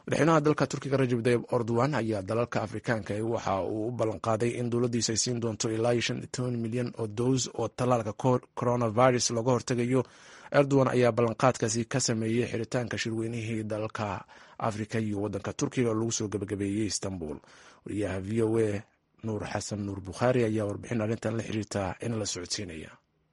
madaxweynaha dalka turkiga rajab tayib erdogan ayaa dalalka afrikaanka waxa uu u ballanqaaday in dowladdiisa ay siin doonto ilaa iyo shan iyo toban milyan oo dows oo tallaalka coronavirus looga hortegayo erdogan ayaa ballanqaadkaasi ka sameeyey xiritaanka shirweynihii dalalka afrika iyo wadanka turkiga oo lagu soo gebagabeeyey istanbul wariyaha v o a nuur xasan nuur bukhaari ayaa warbixin arrintan la xiriirta in la socodsiinaya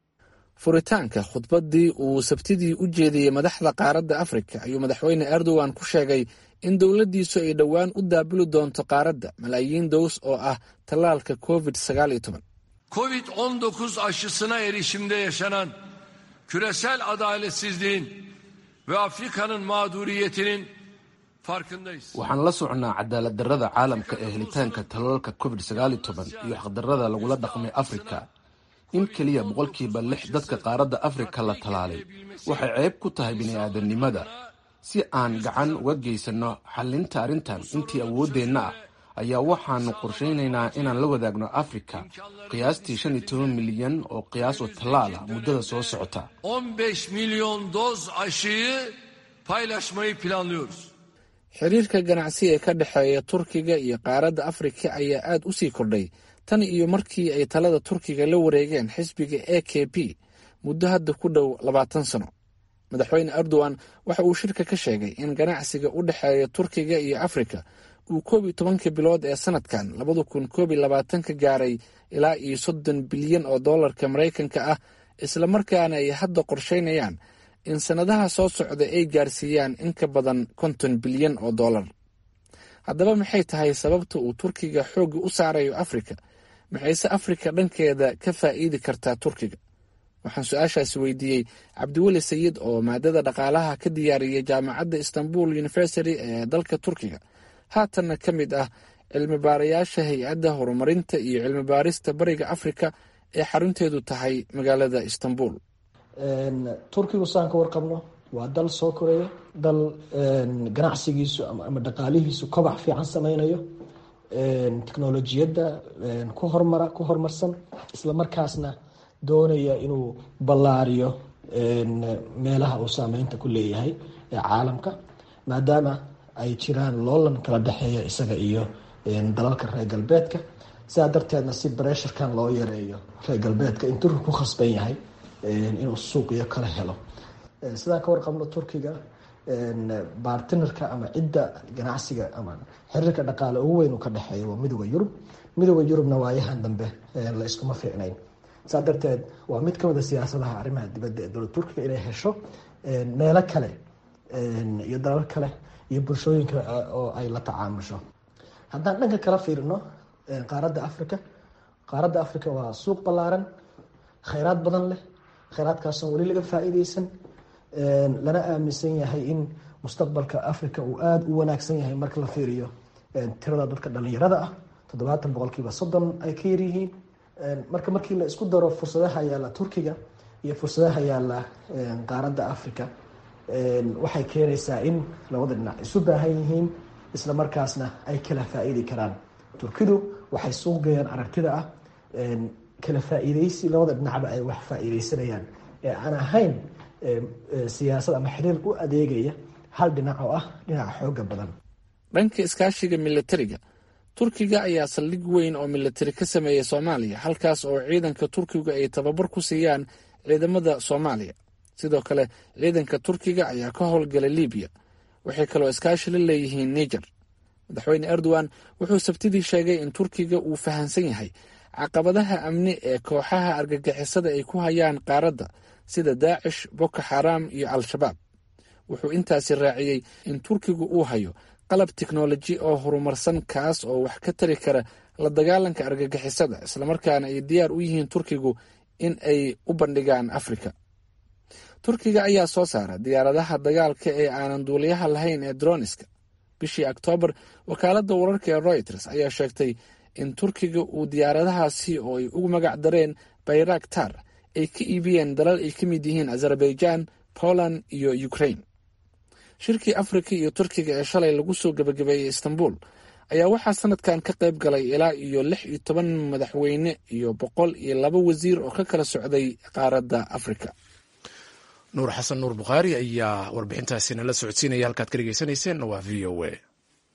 furitaanka khudbaddii uu sabtidii u jeediyey madaxda qaaradda afrika ayuu madaxweyne erdogan ku sheegay in dowladdiisu ay dhowaan u daabuli doonto qaaradda malaayiin dows oo ah tallaalka covid sagaal iyo toban covid on dokuz aşısına erişimde yaşanan küresel adaletsizliğin ve Afrika'nın mağduriyetinin farkındayız. waxaan la socnaa cadaalad darrada caalamka ee helitaanka tallaalka covid sagaal iyo toban iyo xaqdarrada lagula dhaqmay afrika in keliya boqolkiiba lix dadka qaaradda afrika la tallaalay waxay ceeb ku tahay bini'aadamnimada si aan gacan uga geysanno xallinta arrintan intii awooddeenna ah ayaa waxaanu qorshaynaynaa inaan la wadaagno afrika qiyaastii shan iyo toban milyan oo qiyaas oo tallaal ah muddada soo socota 15 milyon doz aşıyı paylaşmayı planlıyoruz. xiriirka ganacsi ee ka dhexeeya turkiga iyo qaaradda afrika ayaa aad u sii kordhay tan iyo markii ay talada turkiga la wareegeen xisbiga a k p muddo hadda ku dhow labaatan sano madaxweyne erdogan waxa uu shirka ka sheegay in ganacsiga u dhexeeya turkiga iyo afrika uu koob iyo tobankii bilood ee sanadkan labada kun koob iyo labaatanka gaaray ilaa iyo soddon bilyan oo dollarka maraykanka ah islamarkaana ay hadda qorsheynayaan in sannadaha soo socda ay gaarsiiyaan in ka badan konton bilyan oo dollar haddaba maxay tahay sababta uu turkiga xoogga u saarayo afrika maxayse afrika dhankeeda ka faa'iidi kartaa turkiga waxaan su-aashaasi weydiiyey cabdiweli sayid oo maadada dhaqaalaha ka diyaariyay jaamacadda istanbul university ee dalka turkiga haatanna ka mid ah cilmi baarayaasha hay-adda horumarinta iyo cilmi baarista bariga afrika ee xarunteedu tahay magaalada istanbul turkigu saan ka warqabno waa dal soo koreeya dal ganacsigiisu ama dhaqaalihiisu kobac fiican sameynayo teknolojiyadda ku hormara ku horumarsan islamarkaasna doonaya inuu ballaariyo meelaha uu saameynta ku leeyahay ee caalamka maadaama ay jiraan loolan kala dhexeeya isaga iyo dalalka reer galbeedka sidaa darteedna si bresharkan loo yareeyo reer galbeedka in turki ku khasban yahay inuu suuqiyo kala helo sidaan ka warqabno turkiga bartinarka ama cidda ganacsiga ama xiriirka dhaqaale ugu weyn uu ka dhexeeyo waa midooda yurub midooda yurubna waayahan dambe la iskuma fiicnayn saa darteed waa mid kamid a siyaasadaha arrimaha dibadda ee dowlad turkiga inay hesho meelo kale iyo dalal kale iyo bulshooyinka oo ay la tacaamusho haddaan dhanka kala fiirino qaaradda africa qaaradda africa waa suuq ballaaran khayraad badan leh khayraadkaasoo weli laga faa-iideysan lana aaminsan yahay in mustaqbalka africa uu aada u wanaagsan yahay marka la fiiriyo tirada dadka dhalinyarada ah toddobaatan boqolkiiba soddon ay ka yaryihiin marka markii la isku daro fursadaha yaalla turkiga iyo fursadaha yaalla qaaradda africa waxay keenaysaa in labada dhinac isu baahan yihiin isla markaasna ay kala faa-iidi karaan turkidu waxay suuq geeyaan aragtida ah kala faa-iideysi labada dhinacba ay wax faa-iideysanayaan ee aan ahayn siyaasad ama xiriir u adeegaya hal dhinac oo ah dhinaca xooga badan dhanka iskaashiga militariga turkiga ayaa saldhig weyn oo militari ka sameeyay soomaaliya halkaas oo ciidanka turkiga ay tababar ku siiyaan ciidamada soomaaliya sidoo kale ciidanka turkiga ayaa ka howlgala libiya waxay kaloo iskaashi la leeyihiin niger madaxweyne erdogan wuxuu sabtidii sheegay in turkiga uu fahamsan yahay caqabadaha amni ee kooxaha argagixisada ay ku hayaan qaaradda sida daacish boko xaraam iyo al-shabaab wuxuu intaasi raaciyey in turkigu uu hayo qalab tiknoloji oo horumarsan kaas oo wax ka tari kara la dagaalanka argagixisada islamarkaana ay diyaar u yihiin turkigu in ay u bandhigaan afrika turkiga ayaa soo saara diyaaradaha dagaalka ee aanan duuliyaha lahayn ee droniska bishii oktoobar wakaaladda wararka ee royters ayaa sheegtay in turkiga uu diyaaradahaasi oo ay ugu magac dareen bayraktar ay ka iibiyeen dalal ay ka mid yihiin azerbaijan poland iyo ukraine shirkii afrika iyo turkiga ee shalay lagu soo gebagabeeyey istanbul ayaa waxaa sanadkan ka qayb galay ilaa iyo lix iyo toban madaxweyne iyo boqol iyo laba wasiir oo ka kala socday qaaradda afrika nuur xasan nuur bukhaari ayaa warbixintaasi nala socodsiinaya halkaad ka dhegeysanayseen waa v o a